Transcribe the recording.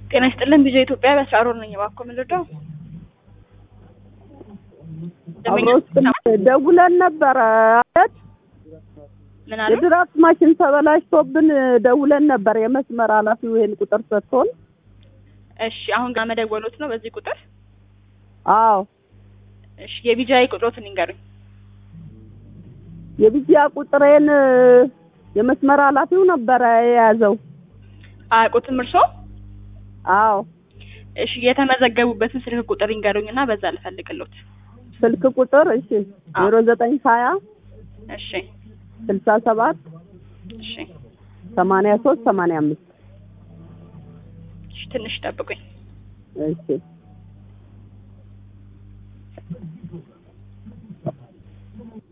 ጤና ይስጥልን ቪዥን ኢትዮጵያ በስራሮር ነኝ። እባክዎ ምን ልርዳው? አብሮስ ደውለን ነበረ አለት ምን አሉ? የድራፍት ማሽን ተበላሽቶብን ደውለን ነበር። የመስመር ኃላፊው ይሄን ቁጥር ሰጥቶን፣ እሺ አሁን ጋር መደወሎት ነው በዚህ ቁጥር? አዎ እሺ የቢጃይ ቁጥሮትን ይንገሩኝ። የቢጂያ ቁጥሬን የመስመር ኃላፊው ነበረ የያዘው። አያውቁትም እርሶ? አዎ እሺ የተመዘገቡበትን ስልክ ቁጥር ይንገሩኝ እና በዛ ልፈልግሎት። ስልክ ቁጥር እሺ ዜሮ ዘጠኝ ሀያ እሺ ስልሳ ሰባት እሺ ሰማንያ ሶስት ሰማንያ አምስት እሺ ትንሽ ጠብቁኝ። እሺ